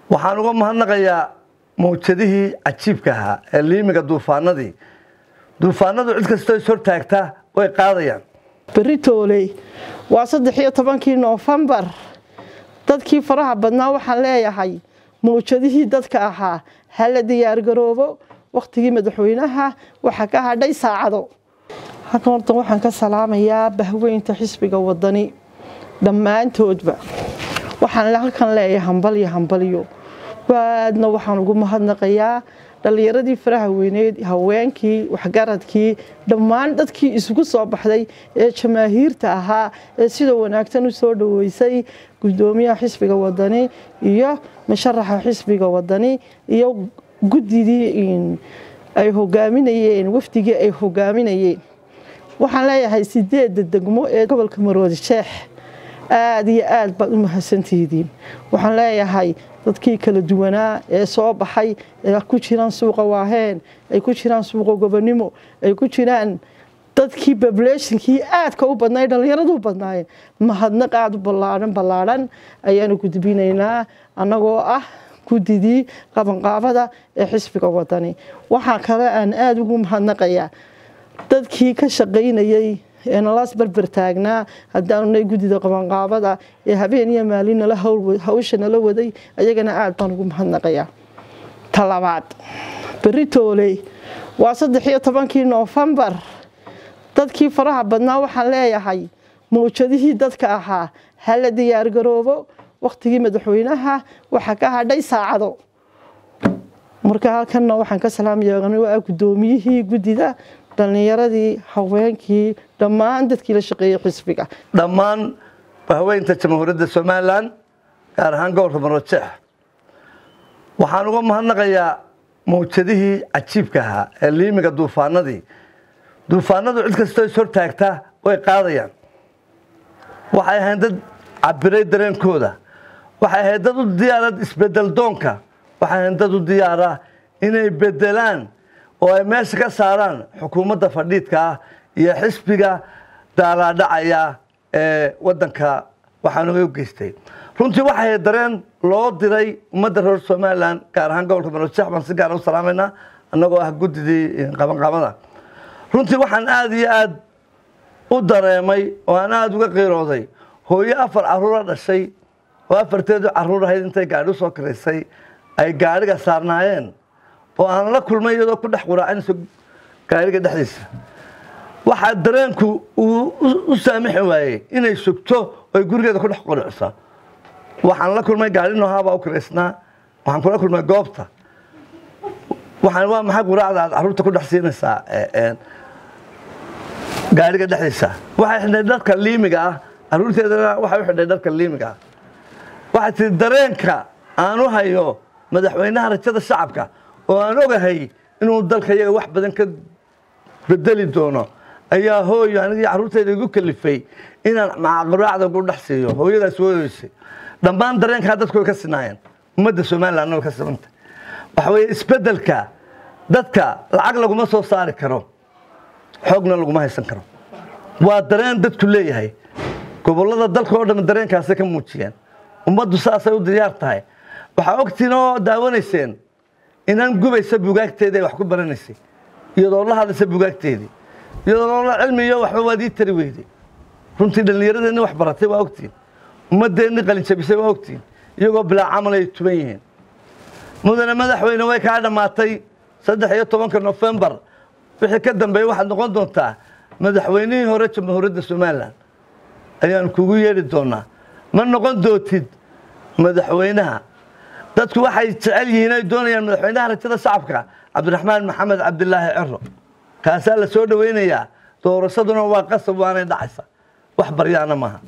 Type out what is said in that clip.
waxaan uga mahadnaqayaa mawjadihii cajiibka ahaa ee liimiga duufaanadii duufaanadu cid kastoo is hortaagta way qaadayaan berri tooley waa saddex iyo tobankii noofembar dadkii faraha badnaa waxaan leeyahay mawjadihii dadka ahaa hala diyaargaroobo wakhtigii madaxweynaha waxaa ka hadhay saacado halkan hortan waxaan ka salaamayaa bahweynta xisbiga wadani dhammaantoodba waxaan halkan leeyahay hambalyo hambalyo waadna waxaan ugu mahadnaqayaa dhallinyaradii faraha weyneyd haweenkii waxgaradkii dhammaan dadkii isugu soo baxday ee jamaahiirta ahaa ee sida wanaagsan u soo dhoweysay gudoomiyaha xisbiga wadani iyo musharaxa xisbiga wadani iyo guddidii ay hogaaminayeen wafdigii ay hogaaminayeen waxaan leeyahay sideedda degmo ee gobolka maroodi sheex aada iyo aad baad u mahadsantihidiin waxaan leeyahay dadkii kala duwanaa ee soo baxay ee ku jiraan suuqa waaheen ay ku jiraan suuqa gobonimo ay ku jiraan dadkii babulationkii aadka u badnay dhallinyaradu u badnaayeen mahadnaq aada u ballaadhan ballaadhan ayaanu gudbinaynaa annagoo ah guddidii qabanqaabada ee xisbiga wadani waxaa kale aan aada ugu mahadnaqayaa dadkii ka shaqaynayey ee nalaas berber taagnaa haddaanunay guddida qabanqaabada ee habeen iyo maalin nala hawsha nala waday ayagana aada baan ugu mahadnaqayaa talabaad berri tooley waa saddex iyo tobankii noofembar dadkii faraha badnaa waxaan leeyahay mawjadihii dadka ahaa hala diyaargaroobo wakhtigii madaxweynaha waxaa ka hadhay saacado marka halkanna waxaan ka salaamaya guddoomiyihii guddida dhallinyaradii haweenkii dhammaan dadkii la shaqeeyey xisbiga dhammaan bahweynta jamhuuriyadda somalilan gaar ahaan gobolka marojeex waxaan uga mahadnaqayaa mawjadihii cajiibka ahaa ee liimiga duufaanadii duufaanadu cid kastoo is hortaagta way qaadayaan waxay ahayd dad cabiray dareenkooda waxay ahayd dad u diyaara isbedel doonka waxay ahayd dad u diyaara inay bedelaan oo ay meesha ka saaraan xukuumadda fadhiidka ah iyo xisbiga daalaadhacaya ee wadanka waxaanaga u geystay runtii waxay dareen loo diray ummadda reer somalilan gaar ahaan gobolka marojeex baan si gaara u salaamaynaa annagoo ah guddidii qabanqaabada runtii waxaan aada iyo aada u dareemay oo aan aada uga qiirooday hooyo afar caruura dhashay oo afarteedu caruur ahayd intay gaadhi usoo kiraysay ay gaadhiga saarnaayeen oo aan la kulmay iyadoo ku dhex quraacanayso gaariga dhexdiisa waxaa dareenku uu u saamixi waayey inay sugto oy gurigeeda ku dhex qurucsa waxaan la kulmay gaari noohaabaa u kiraysnaa waxaan kula kulmay goobta waxaan waa maxay quraacda aad carruurta ku dhex siinaysaa gaariga dhexdiisa waxay xidhay dharka liimiga ah carruurteedana waxay u xidhay dharka liimiga ah waxay tihi dareenka aan u hayo madaxweynaha rajada shacabka oo aan ogahay inuu dalka iyaga wax badan ka bedeli doono ayaa hooyo anigii carruurteyda igu kalifay inaan macaquraacda ugu dhex siiyo hooyadaas woodeysay dhammaan dareenkaa dadku way ka sinaayeen ummadda somalilandna way ka simantay waxa weeye isbeddelka dadka lacag laguma soo saari karo xoogna laguma haysan karo waa dareen dadku leeyahay gobollada dalka oo dhan dareenkaasay ka muujiyeen ummaddu saasay u diyaar tahay waxaa ogtiin oo daawanayseen inaan gubaysa bugaagteedii ay wax ku baranaysay iyadoo la hadlaysa bugaagteedii iyadoo la cilmiyo waxba waad ii tari weyday runtii dhallinyaradeenni wax baratay waa ogtiin ummaddeenni qalinjabisay waa ogtiin iyagoo bilaa camal ay tuban yihiin mudane madaxweyne way kaa dhammaatay saddex iyo tobanka nofembar wixii ka dambeeyey waxaad noqon doontaa madaxweynihii hore jamhuuriyadda somalilan ayaan kugu yeedhi doonaa ma noqon dootid madaxweynaha dadku waxay jecel yihiin ay doonayaan madaxweynaha rajada shacabka cabdiraxmaan maxamed cabdilaahi ciro kaasaa la soo dhoweynayaa doorashaduna waa qasab waanay dhacaysa wax baryaana maaha